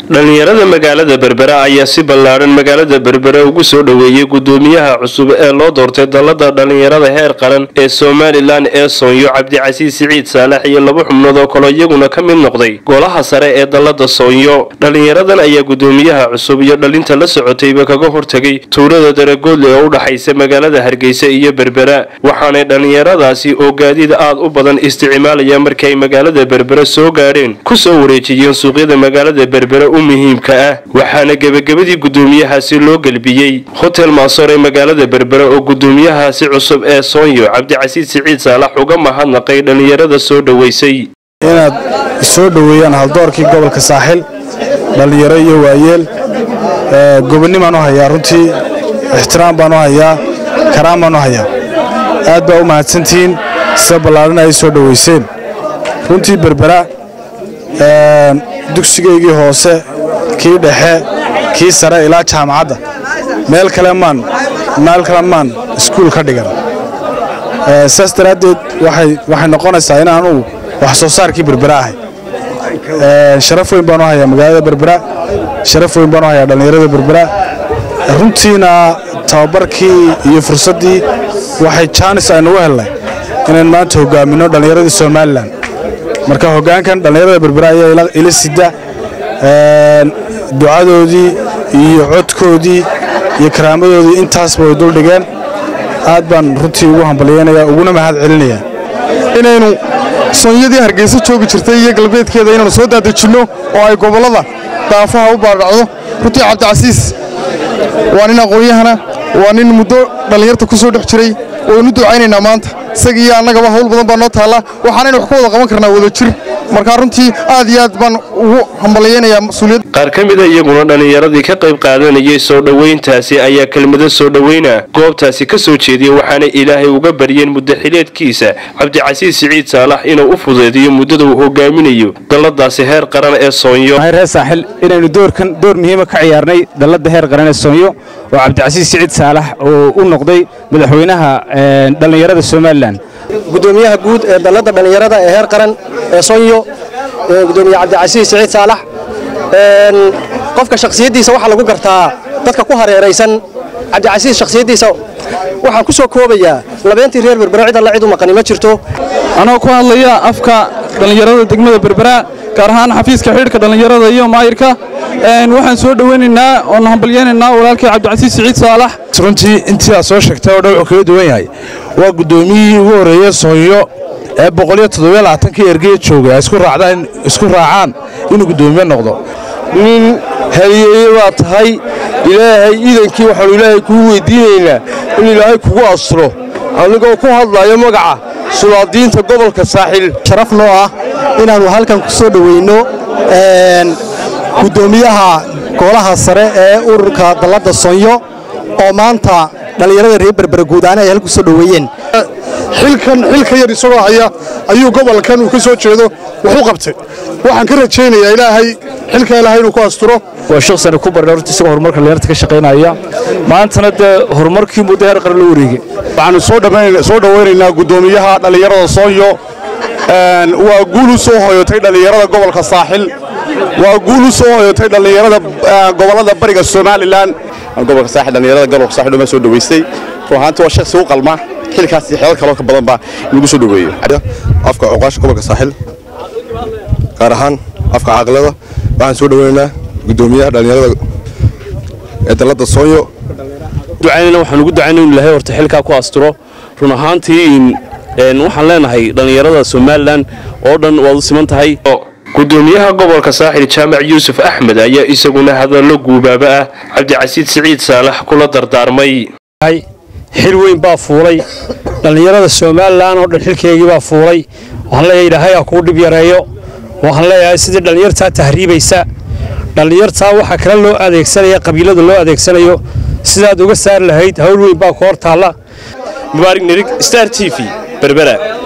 dhallinyarada magaalada berbera ayaa si ballaadhan magaalada berbera ugu soo dhoweeyey gudoomiyaha cusub ee loo doortay dallada dhallinyarada heer qaran ee somalilan ee soonyo cabdicasiis siciid saalax iyo laba xubnood oo kaloo iyaguna ka mid noqday golaha sare ee dallada soonyo dhallinyaradan ayaa gudoomiyaha cusub iyo dhalinta la socotayba kaga hortegay tuulada daragoodle ee u dhaxaysa magaalada hargeysa iyo berbera waxaanay dhallinyaradaasi oo gaadiid aad u badan isticmaalaya markii ay magaalada berbera soo gaadheen kusoo wareejiyeen suuqyada magaalada berbera u muhiimka ah waxaana gebagabadii gudoomiyahaasi loo gelbiyey hotel maasoor ee magaalada berbera oo gudoomiyahaasi cusub ee soonyo cabdicasiis siciid saalax uga mahadnaqay dhallinyarada soo dhoweysay inaad soo dhoweeyaan haldoorkii gobolka saaxil dhallinyaro iyo waayeel gobonnimaan u hayaa runtii ixtiraam baan u hayaa karaan baan u hayaa aad baa u mahadsantihiin sida ballaadhan ay soo dhoweyseen runtii berbera dugsigaygii hoose kii dhexe kii sare ilaa jaamacadda meel kale maan meel kale maan iskuul ka dhigan saas daraaddeed waxay noqonaysaa in anugu wax soo saarkii berbera ahay sharaf weyn baan u hayaa magaalada berbera sharaf weyn baan u hayaa dhallinyarada berbera runtiina tababarkii iyo fursaddii waxay jaanis aynugu hellay inaan maanta hogaaminno dhallinyaradii somalilan marka hoggaankan dhallinyarada berbera ayaa ila sida ducadoodii iyo codkoodii iyo karaamadoodii intaasba way duldhigeen aad baan runtii ugu hambalyaynayaa uguna mahad celinayaa inaynu soonyadii hargeysa joogi jirtay iyo galbeedkeeda inaynu soo daadejinno oo ay gobollada daafaha u baadhacdo runtii cabdicasiis waa nin aqoon-yahana waa nin muddo dhallinyarta ku soo dhex jiray waynu ducaynaynaa maanta isaga iyo annagaba hawl badan baa noo taalla waxaanaynu wax ku wada qaban karnaa wada jir markaa runtii aad iyo aad baan ugu hambalyaynayaa mas-uuliyad qaar ka mida iyaguna dhallinyaradii ka qayb qaadanayay soo dhoweyntaasi ayaa kelmado soo dhoweyna goobtaasi ka soo jeediyey waxaana ilaahay uga baryeen muddaxileedkiisa cabdicasiis siciid saalax inuu u fudeediyo muddada uu hogaaminayo dalladaasi heer qaran ee soonyo reer saaxil inaynu doorkan door muhiima ka ciyaarnay dalladda heer qaran ee soonyo oo cabdicasiis siciid saalax oo u noqday madaxweynaha dhallinyarada somalilan gudoomiyaha guud ee dalladda dhallinyarada ee heer qaran ee sonyo gudoomiye cabdicasiis siciid saalax qofka shakhsiyaddiisa waxaa lagu gartaa dadka ku hareeraysan cabdicasiis shakhsiyaddiisa waxaan ku soo koobayaa labeentii reer berbera cid alla cid u maqani ma jirto anoo ku hadlaya afka dhallinyarada degmada berbera gaar ahaan xafiiska xidhka dhallinyarada iyo maayirka waxaan soo dhoweynaynaa oon hambalyaynaynaa walaalkii cabdicasiis siciid saalax runtii intii aad soo sheegtay oo dhan wuxuu kaga duwan yahay waa guddoomiyihii ugu horreeye soonyo ee boqoliyo toddobiyo labaatankii ergeya joogay ay isku raacaan inuu guddoomiye noqdo nin haliyeeye baa tahay ilaahay iidankii waxaannu ilaahay kuu weyddiinaynaa in ilaahay kugu asturo anigoo ku hadlayo magaca sulaadiinta gobolka saaxil sharaf noo ah inaannu halkan ku soo dhoweyno guddoomiyaha golaha sare ee ururka dalladda soonyo oo maanta dhallinyarada reer berbera guudaana ay halku soo dhoweeyeen xilkan xilka yar isagoo haya ayuu gobolkan uu ka soo jeedo wax u qabtay waxaan ka rajaynayaa ilaahay xilka ilaahay inuu ku asturo waa shakhsani ku barna horta isagoo horumarka dhallinyarta ka shaqaynaya maantana dee horumarkii muddo heer qaran loo wareegay waxaannu soo dhowaynaynaa guddoomiyaha dhallinyarada soonyo waa guul u soo hoyotay dhallinyarada gobolka saaxil waa guul u soo hoyotay dhallinyarada gobollada bariga somalilan gobolka saaxil dhallinyarada gobolka saaxil uma soo dhaweystay run ahaantii waa shakhsi u qalma xilkaas iyo xeelal kaloo ka badan baa in lagu soo dhaweeyo afka cuqaasha gobolka saaxil gaar ahaan afka caaqilada waxaan soo dhoweynaynaa guddoomiyaha dhallinyarada ee dalladda soonyo ducaynayna waxaan ugu ducaynay inu ilaahay horta xilkaa ku asturo run ahaantii waxaan leenahay dhallinyarada somalilan oo dhan waad u siman tahay gudoomiyaha gobolka saaxil jaamac yuusuf axmed ayaa isaguna hadallo guubaaba ah cabdicasiid siciid saalax kula dardaarmay xil weyn baa fuulay dhallinyarada somalilan oo dhan xilkeygii baa fuulay waxaan leeyahay ilaahay ha kuu dhib yareeyo waxaan leeyahay sidii dhallinyartaa tahriibaysa dhallinyartaa waxaa kale loo adeegsanaya qabiilada loo adeegsanayo sidaad uga saari lahayd hawl weyn baa ku hor taalla mubaarig nerig star t v berbera